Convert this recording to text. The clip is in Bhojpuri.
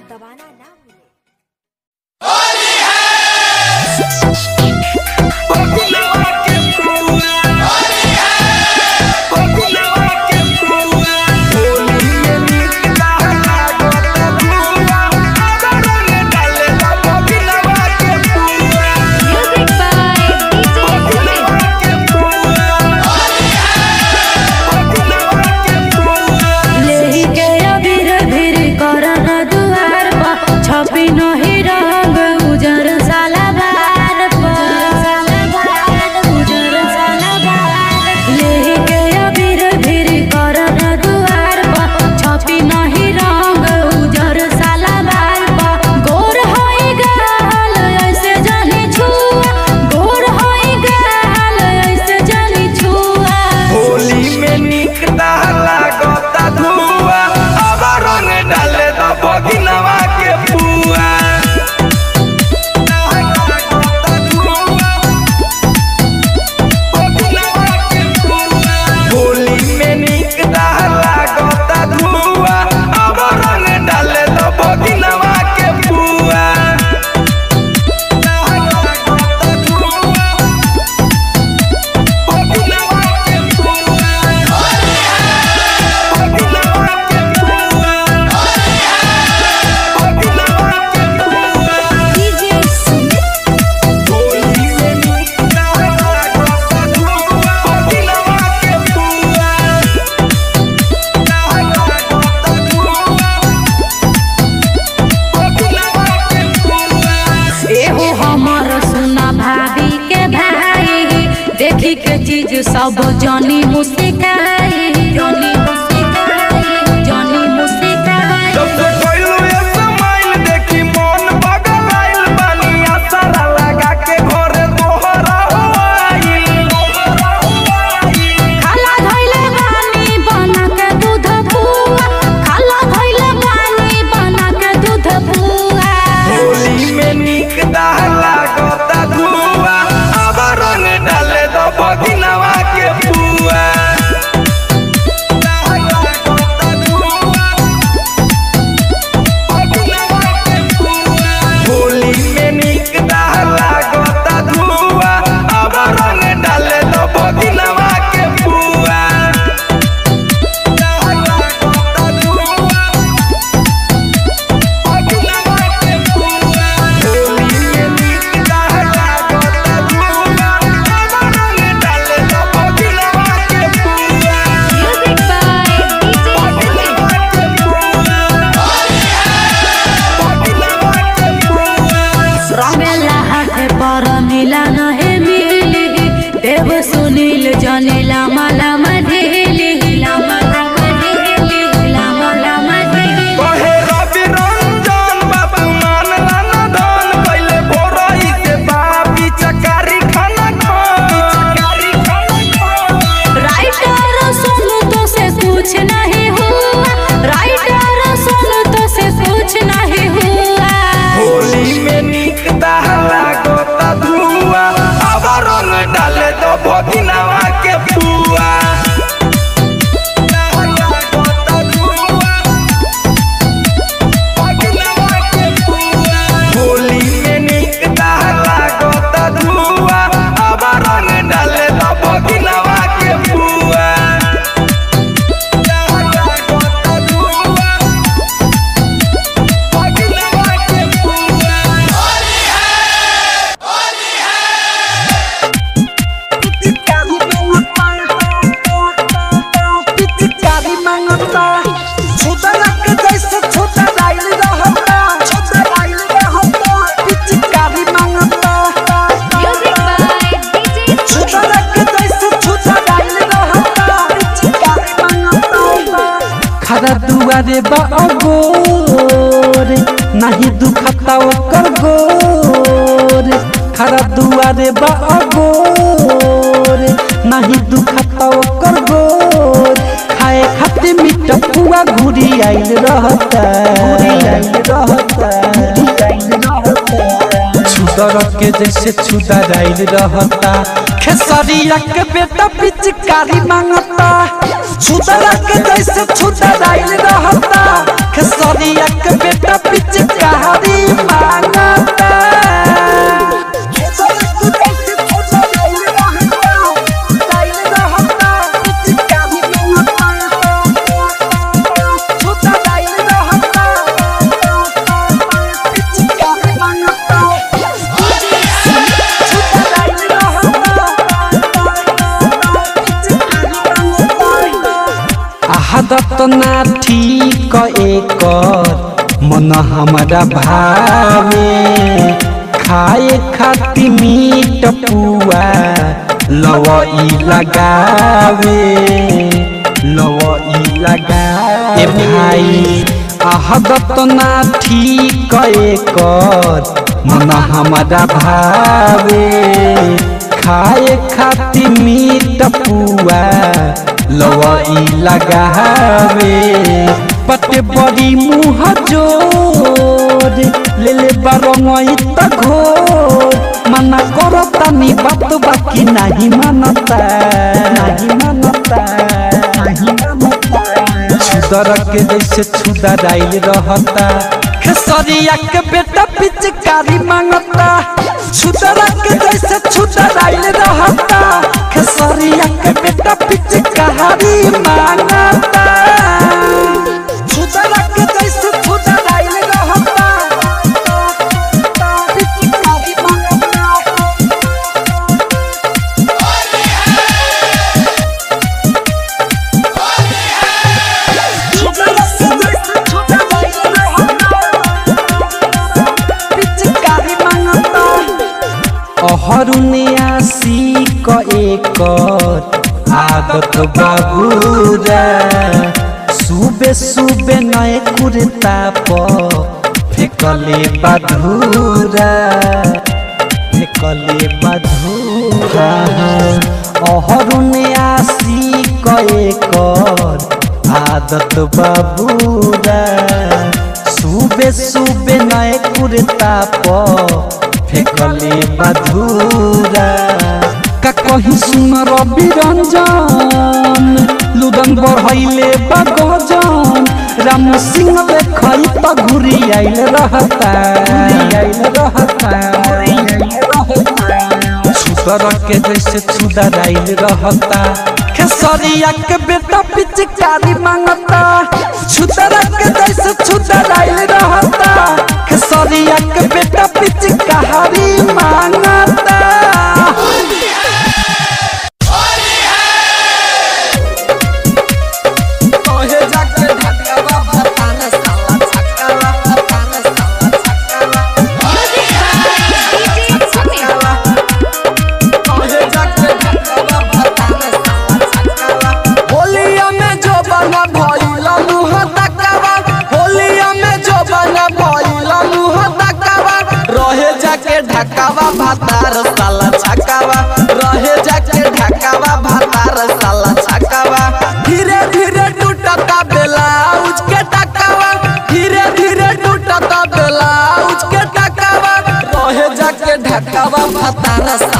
दबाना ना भूलें Music by DJ Sumit. लेके अबीर भीर करन दुआर पर छपी नहीं रंग उजर साला बार पर उजर साला बार लेके अबीर भीर करन दुआर पर छपी नहीं रंग उजर साला बार पर गोर होई गाल ऐसे जानी छुआ गोर होई गाल ऐसे जानी छुआ होली में निक लागता धुआ अब रंग डाले तो बगिनवा के पुआ होली में निक लागता धुआ अब रंग डाले तो बगिनवा के पुआ DJ Sumit. एहो हमर सुना भाभी के भाई देखी के चीज सब जनी मुस्काई जनी मुस्काई जनी मुस्काई जब से कोइलू ये समाइल देखी मन बगल आइल बानी असरा लगा के घरे तोहरा आइल खाला धइले बानी बना के दूध पुआ खाला धइले बानी बना के दूध पुआ होली में निक लागता धुआ अब रंग डाले दो बगिनवा के पुआ होली में निक लागता धुआ अब रंग डाले दो बगिनवा के पुआ Music by DJ Sumit. रंगेला हाथ पर मिला नहे मिली देव सुनील जनेला माला मधेली लामा लामा ढेली लामा लामा ढेली कहे रवि रंजन बाबू मान लाना धन पहले भोरई से बापी चकारी खाना चकारी खाना राइटर सुन तो से कुछ नहीं हुआ राइटर सुन तो से कुछ नहीं हुआ होली में निक लागता धुआ अब रंग डाले तो बगिनवा के पुआ होली में निक लागता धुआ अब रंग डाले तो बगिनवा के पुआ Music by DJ Sumit. खरा दुआरे बा अगोर नाही दुखता ओकर गोर खरा दुआरे बा अगोर नाही दुखता ओकर गोर खाए खाते मीठ पुआ घुरी आइल रहता छुदर के जैसे छुदर आइल रहता खेसरिया के बेटा पिचकारी मांगता छुदर के जैसे छुदर आइल रहता खेसरिया के बेटा पिच ना ठीक एकर मन हमारा भावे खाए खाती मीट पुआ लवई लगावे लवई लगावे भाई आहदत ना ठीक एकर मन हमारा भावे खाए खाती मीट पुआ लवई लगावे पटे बड़ी मुँह जोर ले ले बारंगई त घोर मना करता नी बात बाकी नहीं मानता नहीं मानता नहीं मानता छुदर के जैसे छुदर आइल रहता खेसरिया के बेटा पिचकारी मांगता छुदर के जैसे छुदर आइल रहता खेसरिया के बेटा पिचकारी मांगता छुदर के जैसे छुदर आइल रहता पिचकारी मांगता अहरुनियासी क एकर आदत बाबूरा सुबे सुबे नए कुर्ता प फेकले बधूरा फेकले बधूरा अहरुनियासी क एकर आदत बाबूरा सुबे सुबे नए कुर्ता प फेकले मधुरा का कहीं सुन रवि रंजन लुदन बढ़ैले बगजन राम सिंह देखई त घुरी आइल रहता आइल रहता छुदर के जैसे छुदर आइल रहता खेसरिया के बेटा पिचकारी मांगता छुदर के जैसे छुदर आइल रहता खेसरिया के बेटा पिचकारी मांगता कहे जाके ढाकावा बताना साला छक्कावा बताना साला छक्कावा कहे जाके ढाकावा बताना साला छक्कावा होलिया में जो बना भइला मुह तकावा होलिया में जो बना भइला मुह तकावा रहे जाके ढाकावा भातार साला छक्कावा रहे जाके ढाकावा भातार साला छक्कावा धीरे धीरे टूटता ब्लाउज के टकावा धीरे धीरे टूटता ब्लाउज के टकावा रहे जाके ढकावा भातार